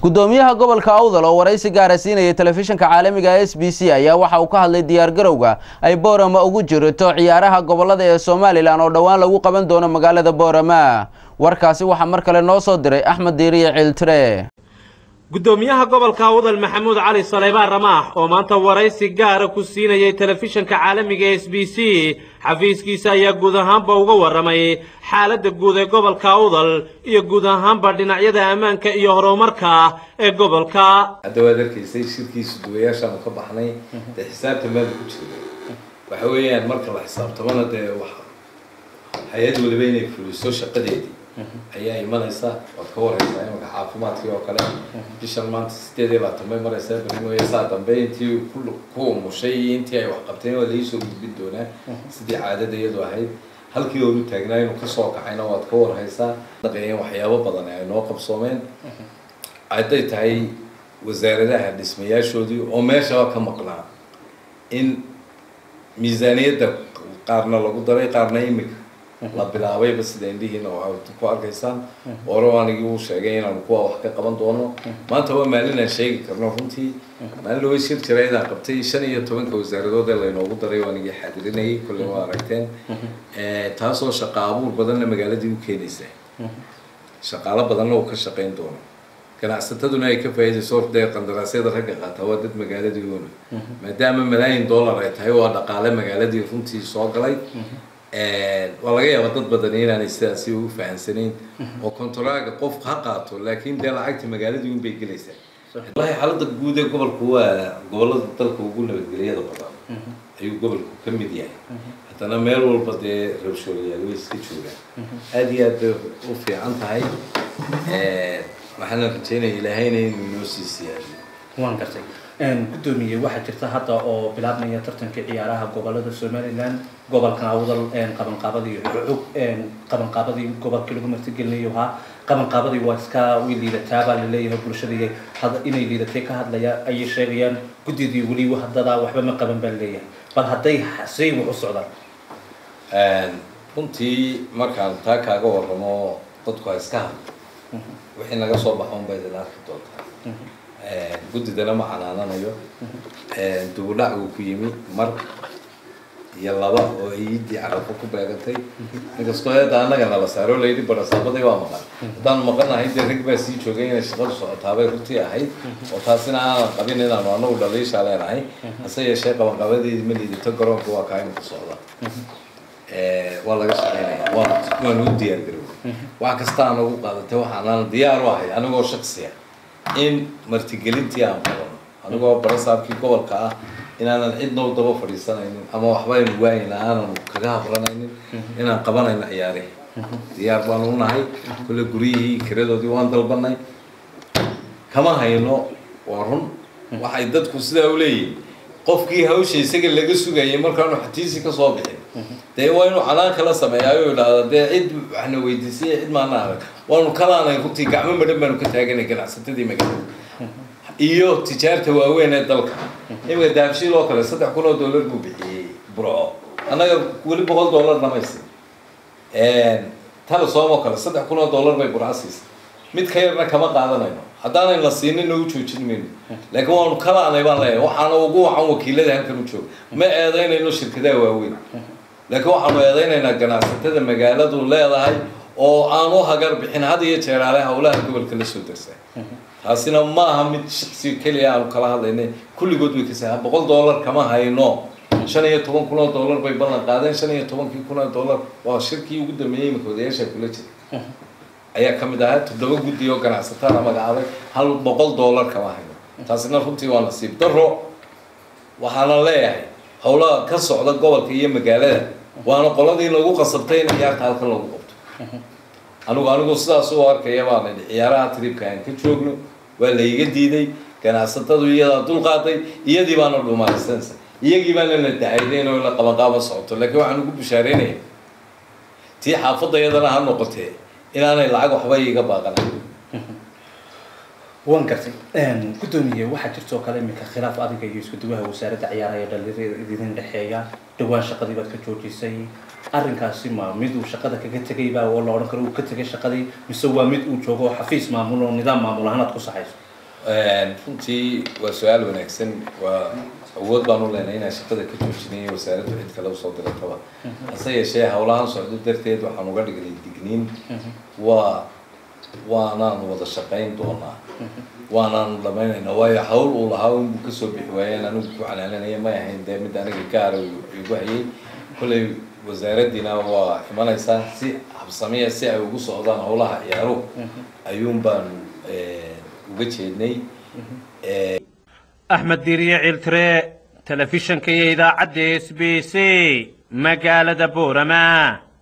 gudoomiyaha gobolka awdal oo waraysi gaara siinayay telefishinka caalamiga s b c ayaa waxa uu ka hadlay diyaargarowga ay boorama ugu jirto ciyaaraha gobolada ee somalilan oo dhowaan lagu qaban doono magaalada boorama warkaasi waxaa mar kale noo soo diray axmed diiriye ciiltire gudoomiyaha gobolka awdal maxamuud cali saleybaan ramaax oo maanta waraysi gaara ku siinayay telefishinka caalamiga s b c xafiiskiisa ayaa guud ahaanba uga warramay xaaladda guud ee gobolka awdal iyo guud ahaanba dhinacyada ammaanka iyo horumarka ee gobolka hadda waad arkaysay shirkiisu duwayaashaanu ka baxnay dee xisaabta meelka ku jira waxa weeyaan marka la xisaabtamana dee wax hay-ad waliba inay fuliso shaqadeedii ayaa imanaysa waad ka waraysaa imanka caafimaadkii oo kale bishan maanta sideed iyo labaatan bay maraysaa berimoya saa dambe intii ku umushay iyo intii ay wax qabteen waa laisoo gudbin doonaa sidii caadada iyadu ahayd halkii oonu taagnaa inuu kasoo kacayna waad ka warhaysaa dhaqeeyeen waxyaabo badan ay noo qabsoomeen hadday tahay wasaaradaha dhismayaashoodii oo meeshaba ka maqnaa in miisaaniyadda qaarna lagu daray qaarna imika la bilaabayba sida indhihiina waxaad ku arkaysaan ore anigii uu sheegay inaanu kuwa wax ka qaban doono maanta waa maalin aan sheegi karno runtii maalin lawa shir jira inaan qabtay shan iyo tobanka wasaaradood ee laynoogu daray oo anigii xadirinayay kolley waa aragteen taasoo shaqa abuur badanna magaaladii u keenaysa shaqaalo badanna uu ka shaqayn doono ganacsataduna ay ka faa'iidayso dee qandaraasyada ragga qaata waa dad magaaladii una maadaama malaayin dollar ay tahay waa dhaqaale magaaladii runtii soo galay waa laga yaaba dad badan inaanay sidaasi ugu fahamsanayn oo kontoraaga qof ha qaato laakiin dee lacagta magaaladii un bay gelaysaa wallahi xaaladda guud ee gobolku waa gobolada dalka ugu nabadgelyada badan ayuu gobolku ka mid yahay haddana meel walba dee rabshooyayaal way iska joogaan aada iyo aad bay u fiican tahay waxaana rajeynaya ilaahayna inuu inoo sii siyaadiyo waan gartay gudoomiye waxaa jirta hadda oo bilaabmaya tartanka ciyaaraha gobolada somalilan gobolkan awdal qabanqaabadii cug qabanqaabadii gobolkii lagu martigelinayo ahaa qabanqaabadii waa iska way liidataabaa laleeyahay bulshadii inay liidatay ka hadlaya ayay sheegayaan guddidii weli haddadaa waxba ma qaban baa laleeyahay bal hadday say wax u socdaan runtii markaan taa kaaga warramo dadku ha iska hadlo wixii naga soo baxo unbay idin arki doontaa guddidana ma canaananayo dugudhac uu ku yimi mar iyo laba oo iidii carafo ku beegantay inkastoo eedda annaga nala saaro layidhi barasaabadii waa maqan haddaan maqanahay dee rag baa sii joogay inay shaqadu socotaabay runtii ahayd oo taasina aanan qabin inaanu anagu dhaliishaa leenahay hase yeeshee qabanqabadeedii ma liidato garoonka waa kaa imika socda waa laga shaqeynaya waanu u diyaargaroway wax kasta aan ugu qaadatay waxaanaan diyaar u ahay anigoo shaksiya in martigelintii aan qabano anigoo barasaabkii gobolka ah inaanan cidnoo daba fadhiisanaynin ama waxbaynu waayayna aanan kaga habranaynin inaan qabanayno ciyaarihi diyaar baanu unahay kulle guryihii kiradoodii waan dalbanay kama hayno waa run waxay dadku sidaa u leeyihin qofkii hawsha isaga laga sugayay markaanu xatiisi kasoo bixin dee waa inuu canaan kala sameeyaayo idhaahda dee cid waxna weydiisay cid maana arag waanu kalaanay runtii gacmo madhan baanu ka taaganay ganacsatadii magaalada iyo tijaarta waaweyn ee dalka imika daabshiil oo kale saddex kun oo dollar buu bixiyey burco annaga weli boqol dollar namaysi telesom oo kale saddex kun oo dollar bay burco siisay mid ka yarna kama qaadanayno haddaanay la siinina u joojin mayno laakiin waanu kalaanay baan leeyahay waxaana ugu wacan wakiilada halkan u jooga ma eedaynayno shirkadaha waaweyn laakiin waxaanu eedaynaynaa ganacsatada magaaladu leedahay oo aan u hagar bixin had iyo jeeraale howlaha gobolka la soo darsaa taasina ma aha mid shaqsi keliya aanu kala hadlaynay kulligood way kasaa boqol dollar kama hayno shan iyo toban kun oo dollar bay ballan qaadeen shan iyo tobankii kun oo dollar waa shirkii ugu dambeeyey imika odayaasha kula jira ayaa ka mid ahaa toddoba guddi oo ganacsatada magacaabay hal boqol dollar kama hayno taasina runtii waa nasiib daro waxaana leeyahay howlaha ka socda gobolka iyo magaalada waana qoladii lagu qasabtay in ciyaarta halkan lagu qabto anigu anigu sidaas u arkaya baan idhi ciyaaraha tribka aan ka joogno waa layga diiday ganacsatadu iyadaa dulqaaday iyadii baana dhumaaysanaysa iyagii baana la dacaydayn oo la qabanqaaba socoto laakiin waxaan ugu bishaareynaya tii xaafadda iyadana ha noqotee inaanay lacag waxba iiga baaqanayn waan gartay gudoomiye waxaa jirta oo kale iminka khilaaf adiga iyo isku duwaha wasaaradda ciyaaraha ee dhalinyarada idin dhexeeya dhawaan shaqadii baad ka joojisay arrinkaasi ma mid uu shaqada kaga tegay baa oo la odhan karo uu ka tegay shaqadii mise waa mid uu joogo oo xafiis maamul oo nidaam maamul ahaan aad ku saxayso runtii waa su-aal wanaagsan waa awood baan u leenahay inaan shaqada ka joojinay wasaaraddu cid kale usoo dirataba hase yeeshee howlahan socdo darteed waxaan uga dhignay digniin waa waanaan wada shaqayn doonaa waanaan dhamaynaynaa waayo hawl uu lahaa inbuu kasoo bixi waayeen anigu ku calaalinaya may ahayn dee mid aniga gaara igu hayay kolley wasaaraddiina waa imanaysaa si habsamiya si ay ugu socdaan howlaha ciyaaruhu ayuun baanu uga jeednay axmed diiriye ciltire telefishanka iyo idaacadda s b c magaalada boorama